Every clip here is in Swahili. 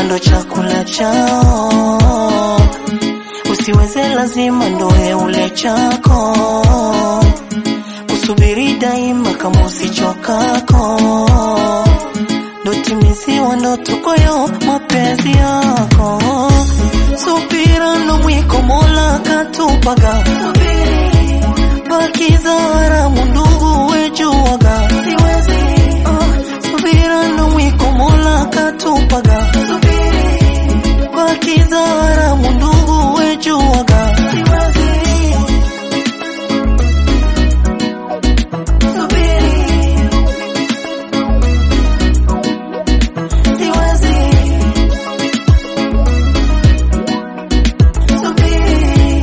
ndo chakula chao, usiweze lazima ndoe ule chako, kusubiri daima kama usichokako, ndo timiziwa ndoto kwayo mapenzi yako, subira ndo mwiko Mola katupaga, bakiza haramu ndugu wejuwaga, siwezi ah, subira ndo mwiko Mola katupaga, bakiza haramu ndugu wejuwaga, siwezi subiri, siwezi subiri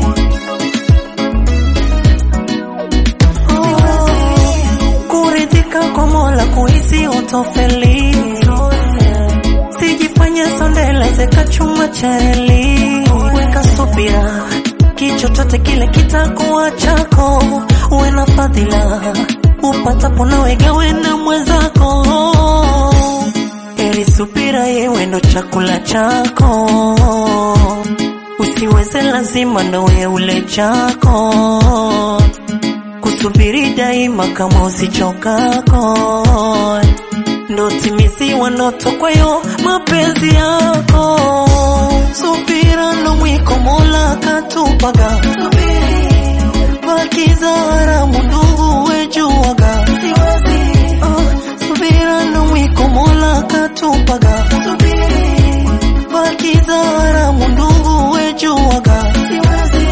kuridhika kwa Mola kuhisi utofeli, sijifanye sondeleze kachuma cha eli, weka subira, kichochote kile kitakuwa chako, uwe na fadhila, upatapo nawe gawe na mwenzako, heri subira yewe ndo chakula chako, usiweze lazima ndowe ule chako kusubiri daima kama usichokako, ndo timiziwa ndoto kwayo mapenzi yako. Subira ndo mwiko Mola katupaga, bakiza haramu ndugu wejuwaga, Ah, subira ndo mwiko Mola katupaga, bakiza haramu ndugu wejuwaga, siwezi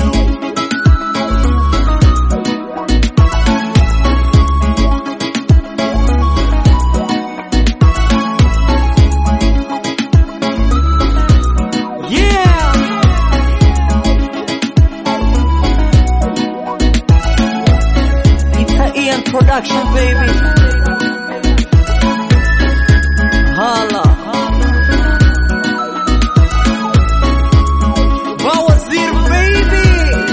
Yeah! It's a Ian production, baby. Hala. Bawazir, baby.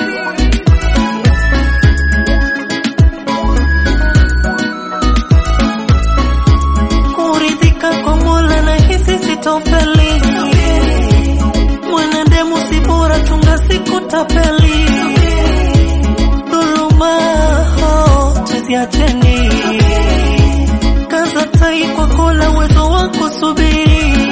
kuridhika kwa Mola na hisi sitofeli, mwanadamu si bora, chunga siku tapeli, dhuluma oh, tuziacheni, kaza tai kwa Mola, uwezo wa kusubiri,